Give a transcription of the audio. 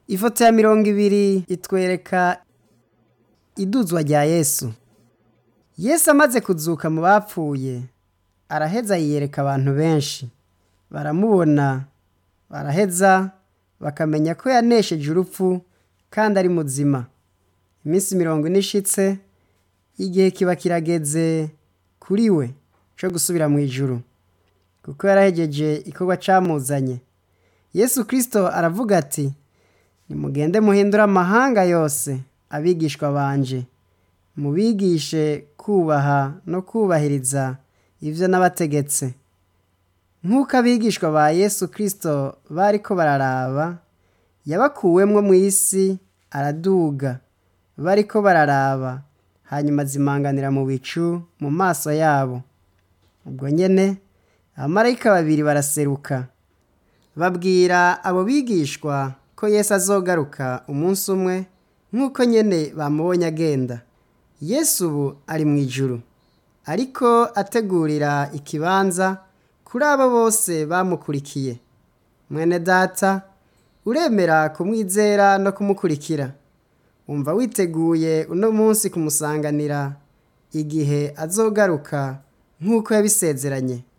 ifoto ya mirongo ibiri itwereka iduzwa rya yesu yesu amaze kuzuka mu bapfuye araheza yiyereka abantu benshi baramubona baraheza bakamenya ko yanesheje urupfu kandi ari muzima iminsi mirongo ine ishitse igihe kiba kirageze kuri we cyo gusubira mu ijuru kuko yarahegeje ikorwa camuzanye yesu kirisito aravuga ati nimugende muhindure amahanga yose abigishwa banje mubigishe kubaha no kubahiriza ibyo nabategetse nk'uko abigishwa ba yesu kirisito bariko bararaba yabakuwemwo mu isi araduga bariko bararaba hanyuma zimanganira mu bicu mu maso yabo ubwo nyene abamarayika babiri baraseruka babwira abo bigishwa ko yesu azogaruka umunsi umwe nk'uko nyene bamubonye agenda yesu ubu ari mu ijuru ariko ategurira ikibanza kuri abo bose bamukurikiye mwene data uremera kumwizera no kumukurikira umva witeguye uno munsi kumusanganira igihe azogaruka nk'uko yabisezeranye